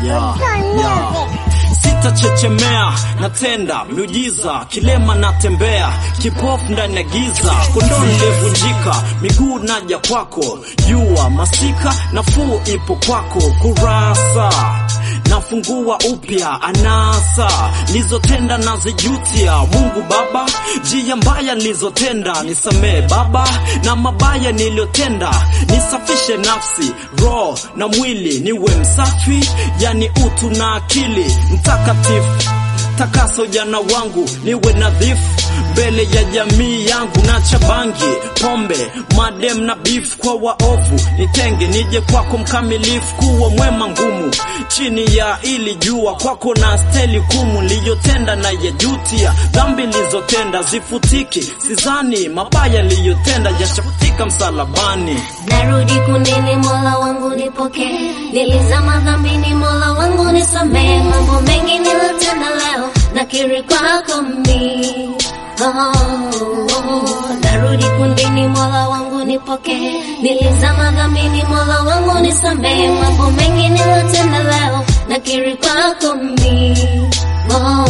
yeah, yeah. Sitachechemea, natenda miujiza, kilema natembea, kipofu ndani ya giza, kondoo nilivunjika, miguu naja kwako, jua masika, nafuu ipo kwako, kurasa nafungua upya anasa nilizotenda nazijutia. Mungu Baba, njia mbaya nilizotenda nisamee Baba, na mabaya niliyotenda nisafishe nafsi, roho na mwili, niwe msafi, yani utu na akili mtakatifu. Takasa ujana wangu niwe nadhifu mbele ya jamii yangu, na chabangi pombe, madem na beef kwa waovu, nitenge nije kwako mkamilifu, kuwa mwema ngumu chini ya ili jua kwako na steli kumu liyotenda na yajutia, dhambi lizotenda zifutiki, sizani mabaya liyotenda yashafutika msalabani. Narudi kundini, Mola wangu nipokee. Nilizama dhambini, Mola wangu nisamee. Mambo mengi nilotenda leo, nakiri kwako mimi. Oh, oh, narudi kundini, Mola wangu nipokee. Nilizama dhambini, Mola wangu nisamee. Mambo mengi nilotenda leo, nakiri kwako mimi. Oh,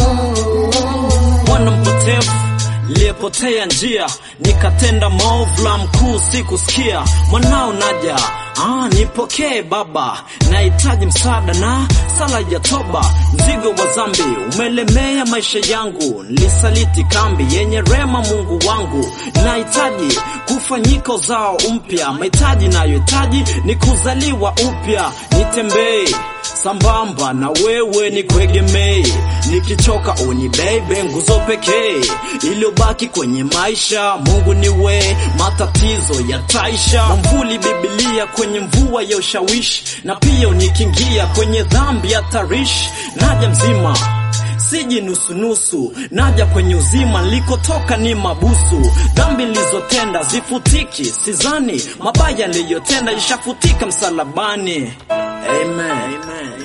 oh. mwana mpotevu liyepotea njia, nikatenda maovu, la mkuu sikusikia. Mwanao naja, ah, nipokee Baba, nahitaji msaada na sala ya toba. Mzigo wa dhambi umelemea maisha yangu, nilisaliti kambi yenye rema. Mungu wangu, nahitaji kufanyika uzao mpya. Mahitaji nayohitaji ni kuzaliwa upya, nitembee sambamba na wewe ni kuegemei, nikichoka unibebe, nguzo pekee iliyobaki kwenye maisha. Mungu ni we, matatizo yataisha. Mwamvuli Biblia kwenye mvua ya ushawishi, na pia unikingia kwenye dhambi ya tarishi. Naja mzima siji nusunusu, naja kwenye uzima, nilikotoka ni mabusu. Dhambi nilizotenda zifutiki, sizani mabaya niliyotenda ishafutika msalabani. Amen. Amen.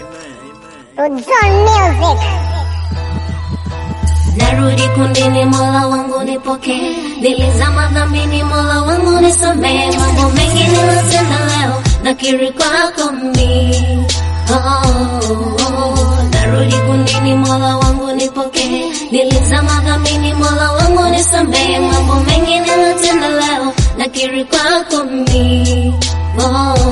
Uzon Music. Narudi kundini, Mola wangu nipokee. Nilizama dhambini, Mola wangu nisamee. Mambo mengi nilotenda leo, nakiri kwako mimi. Oh, oh, narudi kundini, Mola wangu nipokee. Nilizama dhambini, Mola wangu nisamee. Mambo mengi nilotenda leo, nakiri kwako mimi. Oh,